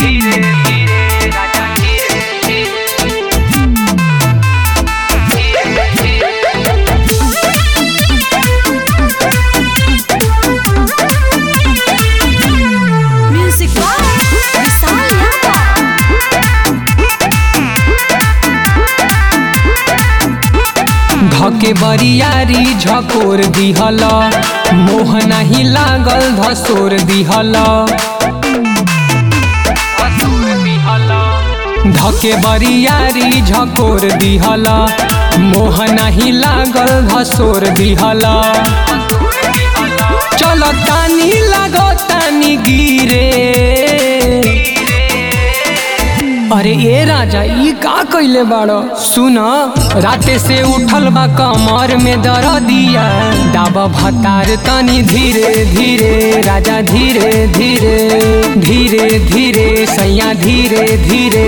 धीरे धीरे राजा धीरे Music by Vishal Yadav. धके बरियारी झकोर दिहल मोह नाही लागल धसोर दिहल धके बरियारी झकोर दिहल मोह नाही लागल धसोर दिहल चल तानी लागो तानी गिरे अरे ए राजा ई का कइले बाड़ो सुन राते से उठल बा कमर में दरदिया दाब भतार तनी धीरे धीरे राजा धीरे धीरे धीरे धीरे सैया धीरे धीरे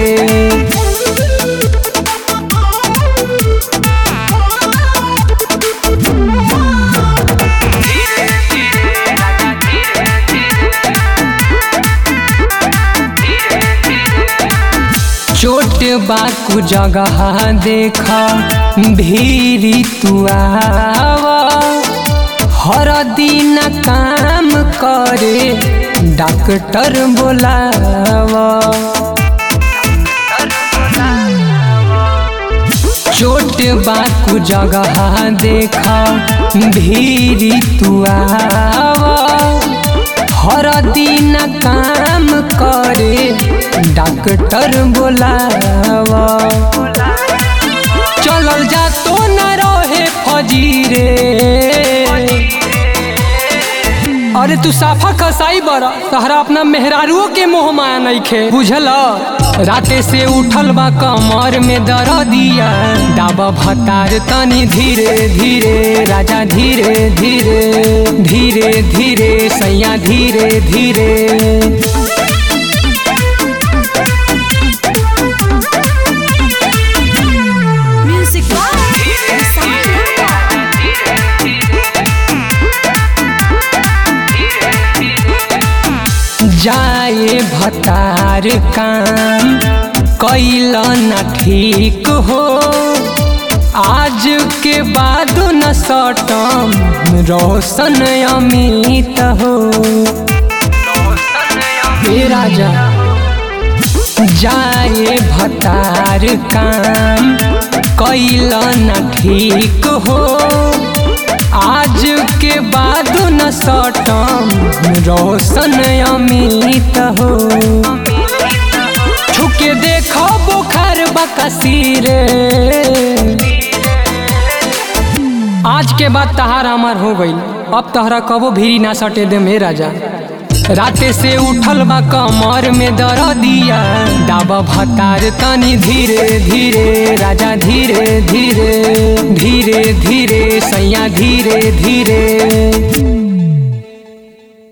चोट बाकू जगह देख भीरी तू आवा हर दिन काम करे डॉक्टर बोलावा चोट बाकू जगह देख भीरी तू आवा हर दिन काम करे डॉक्टर बोलावा चलल जा तो न रहे फजीरे अरे तू साफा कसाई बड़ा तहरा अपना मेहरारुओ के मोह माया नइखे बुझल राते से उठल बा कमर में दरदिया दाब भतार तनी धीरे धीरे राजा धीरे धीरे धीरे धीरे सैया धीरे धीरे Music by Vishal Yadav. जाए भतार काम कैल न ठीक हो आज के बाद न सटम रोशन अमित हो हे राजा जाए भतार काम कैल न ठीक हो आज के बाद न सटम रोशन अमित हो छुके देखो बुखार बकसीरे आज के बाद तहार अमर हो गई अब तहरा कबो भीरी ना सटे दे मे राजा राते से उठल बा कमर में दरदिया दाब भतार तनी धीरे धीरे राजा धीरे धीरे धीरे धीरे सैया धीरे धीरे